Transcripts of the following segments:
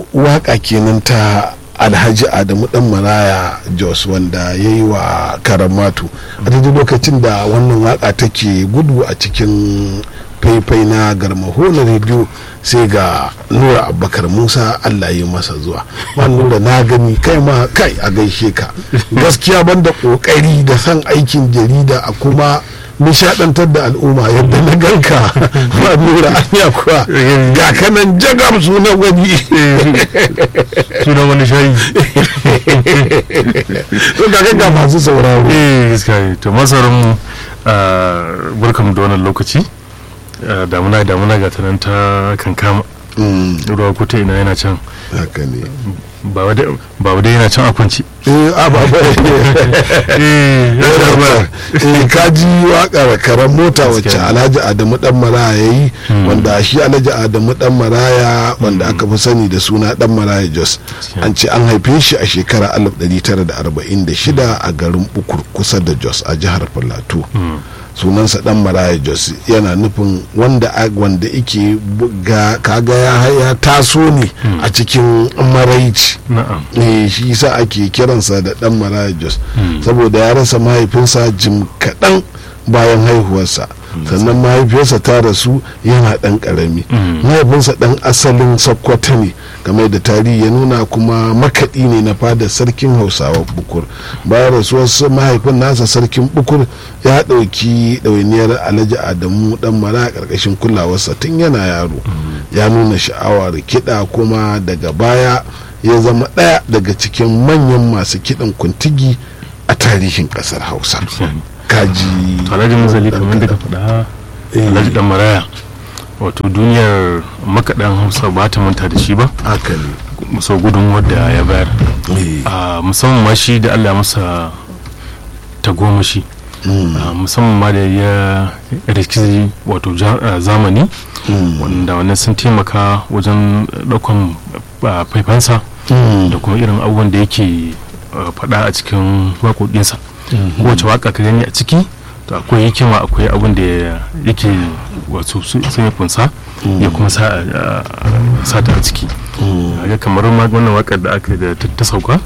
waka kenan ta alhaji adamu dan maraya jos wanda ya yi wa karamatu a daidai lokacin da wannan waka take gudu a cikin faifai na garmaho na rediyo sai ga nura abubakar musa allah yi masa zuwa ma nura na gani kai ma kai a gaishe ka gaskiya banda kokari da san aikin jarida a kuma nishadantar da al'umma yadda na ganka ma nura anya kuwa ga kanan jagam sunan wani sunan wani shayi to ga ga masu sauraro eh gaskiya to masarin mu barkamu da wannan lokaci damuna damuna ga ta nan ta kankama ruwa kuta ina yana can haka ne ba wadai yana can a kwanci eh a ba ba eh ka ji waƙar karan mota wacce alhaji adamu dan maraya ya yi wanda shi alhaji adamu dan maraya wanda aka fi sani da suna dan maraya jos an ce an haife shi a shekara 1946 a garin bukur kusa da jos a jihar plateau sunansa dan maraya jos yana nufin wanda wanda ike ga kaga ya taso ne a cikin maraici eh shi yasa ake kiransa da dan maraya jos saboda ya rasa mahaifinsa jim kaɗan bayan haihuwarsa sannan mahaifiyarsa ta rasu yana ɗan ƙarami mahaifinsa ɗan asalin sakkwata ne game da tarihi ya nuna kuma makaɗi ne na fadar sarkin hausawa bukur bayan rasuwar mahaifin nasa sarkin bukur ya ɗauki ɗawainiyar alhaji adamu ɗan mara a ƙarƙashin kulawarsa tun yana yaro ya nuna sha'awar kiɗa kuma daga baya ya zama ɗaya daga cikin manyan masu kiɗan kuntigi a tarihin ƙasar hausa kaji alhaji mazali kamar da ka faɗa alhaji dan maraya wato duniyar makaɗan hausa ba ta manta da shi ba haka ne sau gudun wadda ya bayar musamman ma shi da allah masa tagomashi musamman ma da ya rikici wato zamani wanda wannan sun taimaka wajen ɗaukan faifansa da kuma irin abubuwan da yake faɗa a cikin waƙoƙinsa kowace waka ka gani a ciki to akwai hikima akwai abin da yake wato sai ya kunsa ya kuma sa ta a ciki ga kamar wannan wakar da aka da ta sauka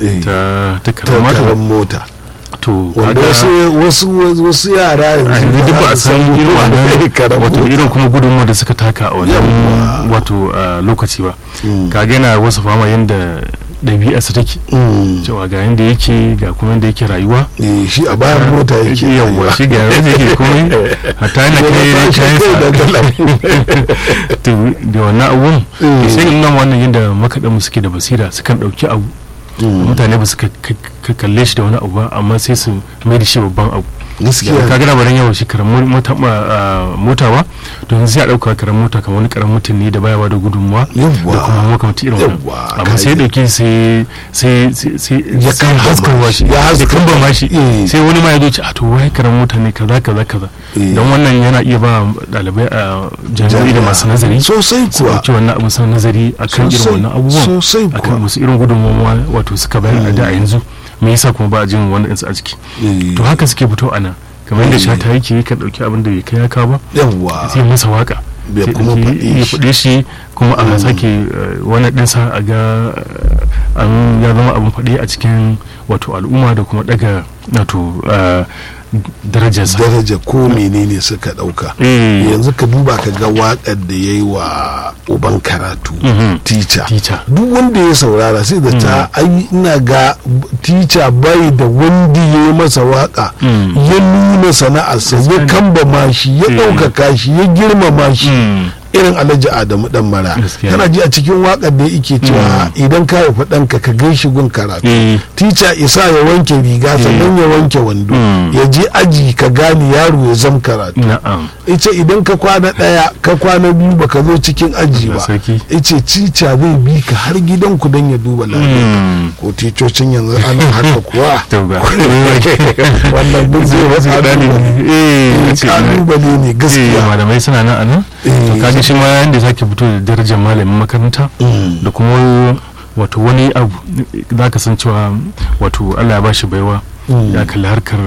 ta ta karamar mota to wanda wasu wasu yara yanzu duk ba a san irin wannan wato irin kuma gudunmu da suka taka a wannan wato lokaci ba kaga yana wasu fama yanda ɗabi'arsa take cewa ga yadda yake ga kuma yadda yake rayuwa shi a bayan mota yake yawwa shi ga yadda yake komai hatta yana kai kayan to da wannan abun sai nan wannan yadda makaɗan mu suke da basira sukan ɗauki abu mutane ba su kalle shi da wani abu ba amma sai su mai da shi babban abu gaskiya ka gana baran yawan shi karamin mota ba don sai a dauka karamin mota kamar wani karamin mutum ne da baya ba da gudunmuwa da kuma makamanci irin wannan amma sai ya dauke sai sai sai ya kan haskarwa shi ya haskar ma shi sai wani ma ya zo ce a to wai karamin mota ne kaza kaza kaza don wannan yana iya ba dalibai a jami'o'i da masu nazari sosai kuwa su wannan abu sun nazari akan irin wannan abubuwan sosai kuwa akan musu irin gudunmuwa wato suka bayar da a yanzu me yasa kuma ba a jin wani insu a ciki to haka suke fito a nan kamar yadda shata yake ka dauki abin da bai kai ya kawo ba yawwa sai masa waka bai kuma ya faɗe shi kuma a sake wani ɗinsa a ga an ya zama abin faɗe a cikin wato al'umma da kuma daga wato darajarsa daraja ko menene suka dauka yanzu ka duba ka ga wakar da ya yi wa uban karatu tica duk wanda ya saurara sai da ta ai ina ga tica bai da wanda ya yi masa waka ya nuna sana'arsa ya kamba shi ya ɗaukaka shi ya girmama shi irin alhaji adamu dan mara kana ji a cikin wakar da yake cewa idan ka haifi ɗanka ka gai shi gun karatu tica isa ya wanke riga sannan ya wanke wando ya je aji ka gane yaro ya zam karatu ice idan ka kwana ɗaya ka kwana biyu baka zo cikin aji ba ice tica zai bi ka har gidan ku don ya duba lafiya ko ticocin yanzu ana haka kuwa wannan duk zai wasu kalubale ne gaskiya malamai suna nan a nan to kaji shi ma yanda sake fito da darajar malamin makaranta da kuma wato wani abu za ka san cewa wato allah ya ba shi baiwa ya kalli harkar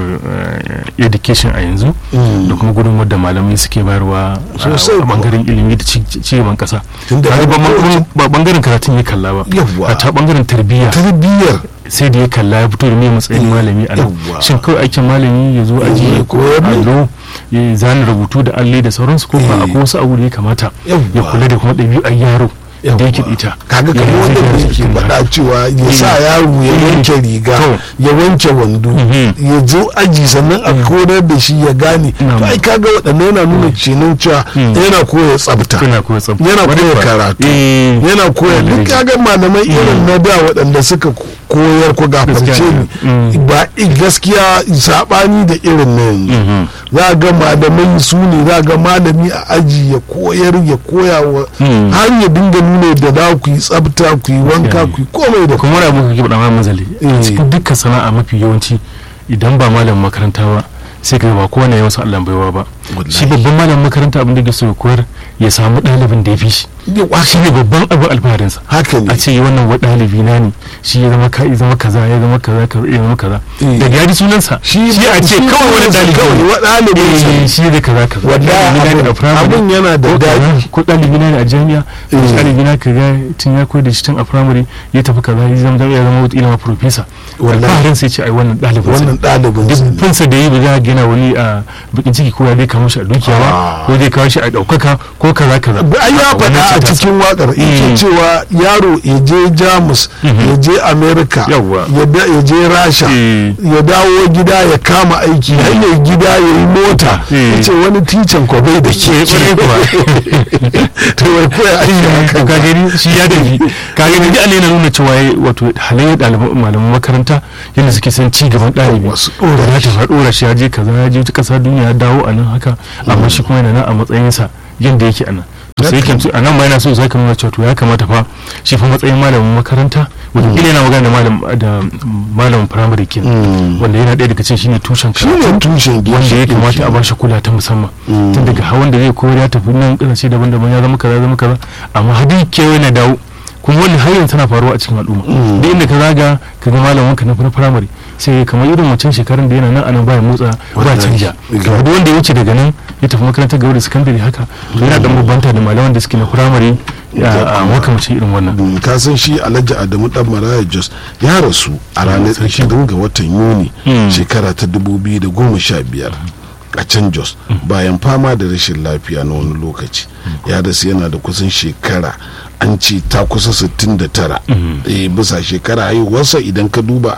eh, education a yanzu da kuma gudunmuwar da malamai suke bayarwa Sosai a kuwa. bangaren ilimi da ci ci gaban kasa Tunda Kaga har ba ma- kowace- ba bangaren karatun ya kalla ba Yawwa. a ta bangaren tarbiyya tarbiyyar sai da ya kalla ya fito da mai matsayin Eh, malami a nan yawwa. shin kawai aikin malami ya zo aji Ya ya koyar ne. allo ya zana rubutu da alli da sauransu ko ba Eh. akwai wasu abu da ya kamata Yawwa. ya kula da kuma ɗabi'ar yaro da yake Yawwa. ita kaga Ya kamar wanda zai da gyara yake jikin faɗa nasa. cewa ya sa yaro ya Eh. wanke riga To. ya wanke wando Mhm. ya zo aji sannan a koyar da shi ya gane Na'am. to ai kaga waɗannan yana nuna kenan cewa Mm. yana koya tsafta yana koya tsafta yana Wani koya kuwa. karatu Eh. yana koya duk Lallai. kaga malamai irin na da waɗanda suka ko- koyar ko gafarce Gaskiya ni ne. Mm. ba i- gaskiya saɓani da irin na yanzu Mhm. za ga malamai su ne za ga malami a aji ya koyar ya koya wa Mm. har ya dinga nuna da za ku yi tsafta ku yi wanka ku yi komai da kuma wani abu kake faɗa ma mazali Eh. a cikin dukkan sana'a mafi yawanci idan ba malamin makaranta ba sai ka ga ba kowane ya masa Allah baiwa ba Wallahi. shi babban malamin makaranta abin da ke so ya koyar ya samu ɗalibin da ya fi shi Yawa, shi ne babban abu alfaharinsa haka ne a ce wannan wa ɗalibi na ne shi ya zama ka ya zama kaza ya zama kaza kaza ya zama kaza Eh. daga ya ji sunansa Shi shi a ce shi kawai wani sunansa ɗalibi kawai, ne. wa ɗalibin sa ne. Eh, shi da kaza kaza Wallahi Ɗalibi na ne abun- a firamare, abun yana da ko kaza, daɗi. ko ɗalibi na ne a jami'a ko Eh. ɗalibi na ka ga tun ya koyar da shi tun a firamare ya tafi kaza ya zama ya zama wata ilama profesa Wallahi. alfaharin sai ce ai wannan ɗalibin sa wannan ɗalibin sa ne. fansa da yi ba za a gina wani a bakin ciki ko ya zai kawo shi a dukiya ba Ah. ko zai kawo shi a ɗaukaka ko kaza kaza ai ya Wannan faɗa a ce ta- cikin waƙar Mm. yake cewa yaro ya je jamus Mhm. ya je amerika Yawwa. ya da- ya je rasha Eh. ya dawo gida ya kama aiki hanyar gida ya yi mota Eh. ya ce wani ticin ko bai da ke Eh, ƙwarai kuwa. to wai koya aiki haka ka gani shi ya tafi ka gani duk Allah yana nuna cewa yayi wato halayyar ɗaliban malaman makaranta yadda suke son ci gaban ɗalibi Wasu ɗora ya shi. tafi ɗora shi ya je kaza ya je ta ƙasa duniya ya dawo a nan haka amma shi kuma yana nan a matsayinsa yadda yake a nan to sai Haka. yake a nan ma yana so sai ka nuna cewa to ya kamata fa shi fa matsayin malamin makaranta wato kila yana magana da malam da malamin firamare kenan Mm. wanda yana ɗaya daga cikin shine tushen shi ne karatu tushen wanda ya ginshiƙin kamata a kenan. bashi kula ta musamman Mm. tun daga hawan da zai koyar ya tafi nan kasashe daban-daban ya zama kaza ya zama kaza amma hadin kewaye na dawo kuma wani har yanzu tana faruwa a cikin al'umma Mm. duk inda ka zaga ka ga malamin ka na na firamare sai kamar irin wancan shekarun da yana nan anan baya motsa ba Wallahi. canja Ga- kamar duk wanda ya wuce daga nan ya tafi makarantar gaba da sakandare haka to yana dan bambanta da malaman da suke na firamare a makamacin irin wannan Mm, ka san shi alhaji adamu dan maraya jos ya rasu a ranar 20 ga watan yuni Mm. shekara ta 2015 a can jos bayan fama da rashin lafiya na wani lokaci ya rasu yana da kusan shekara an ce ta kusa 69 eh, bisa shekara haihuwarsa idan ka duba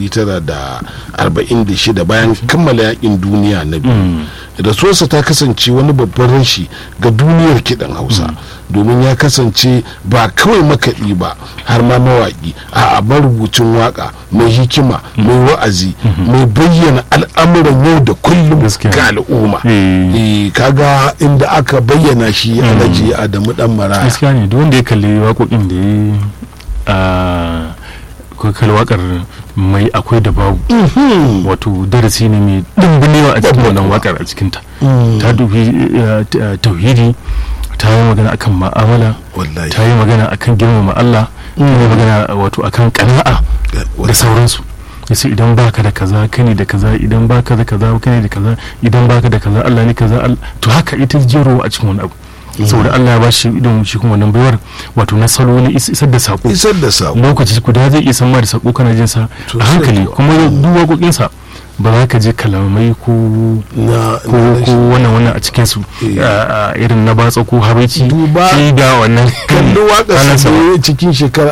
1946 bayan kammala yakin duniya na biyu rasuwarsa ta kasance wani babban rashi ga duniyar kiɗan hausa domin ya kasance ba kawai makaɗi ba har ma mawaƙi a marubucin waƙa mai hikima mai wa'azi mai bayyana al'amuran yau da kullum Gaskiya. ga al'umma Eh. Eh, kaga inda aka bayyana shi alhaji adamu dan maraya gaskiya ne duk wanda ya kalli waƙoƙin da ya yi a ko kalli waƙar mai akwai da babu Mhm. wato darasi ne mai dimbinewa a cikin wannan wakar a cikinta Mm. ta dubi eh, t- eh, tauhidi ta yi magana akan ma'amala wallahi ta yi magana akan girmama Allah ta yi magana wato akan kana'a da sauransu yace idan baka da kaza kane da kaza idan baka da kaza kane da kaza idan baka da kaza Allah ne kaza Al- to haka ita jero a cikin wani abu saboda Allah ya bashi idan shi kuma wannan baiwar wato na salo na is- isar da sako isar da sako lokaci guda zai iya san ma da sako kana jin sa a Sosai hankali kuwa. kuma duk waƙoƙinsa ba za ka je kalamai ko na ko ko wannan wannan a cikin su Eh. a- a irin na batsa ko habaici Duba- shi ga wannan kalli waƙar Ranar sa sama. da ya cikin shekarar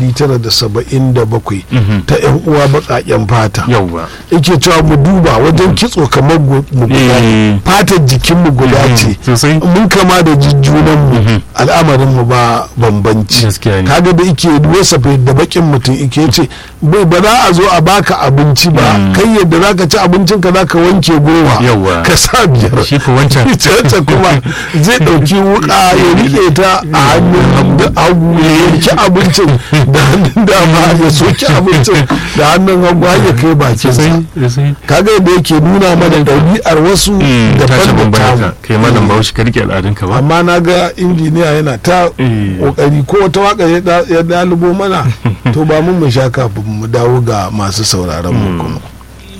1977 Mhm. ta yan uwa baƙaƙen fata yauwa yake cewa mu duba wajen kitso kamar gu- mu guda ne. Eh. fatar jikin mu guda Mhm. ce sosai mun kama da jujjunan mu Mhm. al'amarin mu ba bambanci Gaskiya ne. kaga da ike wasa da bakin mutum ike ce bai ba za a zo a baka abinci ba Mm. kai yadda zaka ci abincin ka zaka wanke goma Yawwa. ka sa biyar shi ko wancan ita kuma zai ɗauki wuka ya rike ta a hannun hagu- hagu ya yanki abincin da hannun dama ya soki abincin da hannun hagu har ya kai bakinsa sosai sosai kaga yadda yake nuna mana ɗabi'ar wasu Mm, ta daban ci da bambanta tamu kai malam bahaushe ka rike al'adunka ba amma na ga injiniya yana ta Eh. kokari ko wata waka ya da- ya dalubo mana to ba mun mu sha kafin mu dawo ga masu sauraron mu kuma